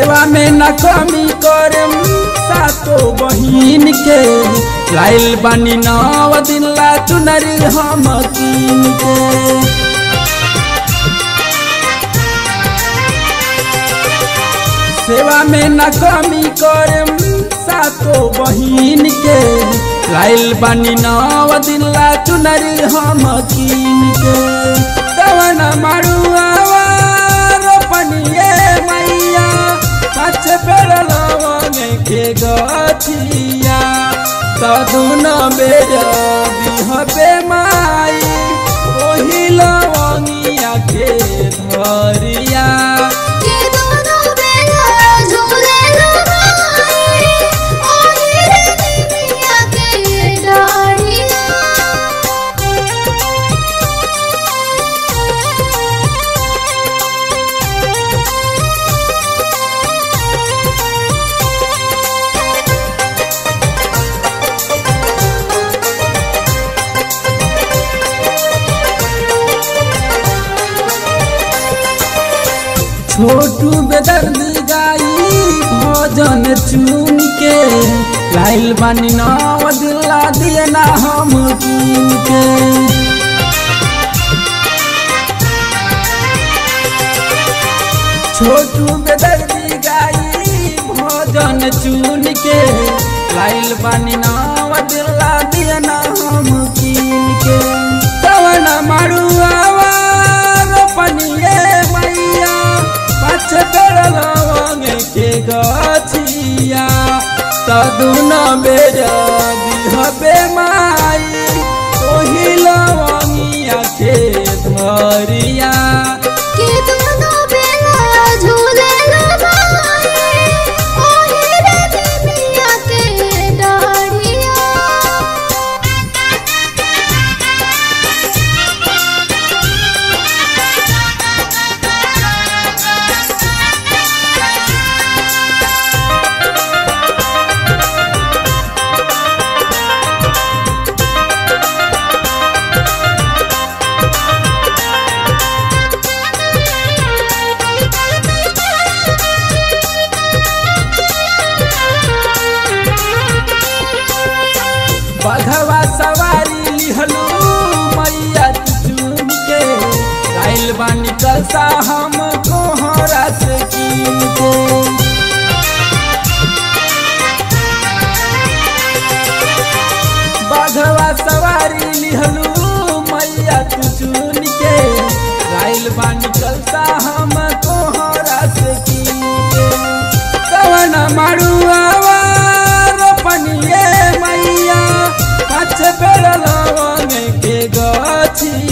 सेवा में न कमी करम सातो बहिन के लाइल बानी नव दिन ला चुनरी हम कीन के सेवा में न कमी करम सातो बहिन के लाइल बानी नव दिन ला चुनरी हम कीन के तवन मरुआ रोपनिए मैया पाछ पेड़ लवंगे के गछिया तदुन बेर बिहबे माई ओही लवंगिया के धरिया के दोनों बेला झूले लगाए ओही रे निमिया के डाढ़िया छोटू बेदर्दी गाई भजन चुन के लाइल बानी नव दिला दिए ना हम कीन के छोटू बेदर्दी गाई भजन चुन के लाइल बानी नव दिला दिए ना हम कीन के तवन मारुआ रोपनिए मैया पाछ पेड़ लवंग के गछिया तदुन बेर बिहबे माई ओही लवंगिया के धरिया के दोनों बेला झूले लगाए ओही रे निमिया के डाढ़िया बधवा सवारी लिहलू मैया चुन के लाइल बानी कलसा हम कोहरा से कीन के बधवा सवारी लिहलू मैया चुन के लाइल बानी कलसा हम कोहरा से कीन के कवन मारुआ रोपनिए मैया पाछ पेड़ लवंग के गछिया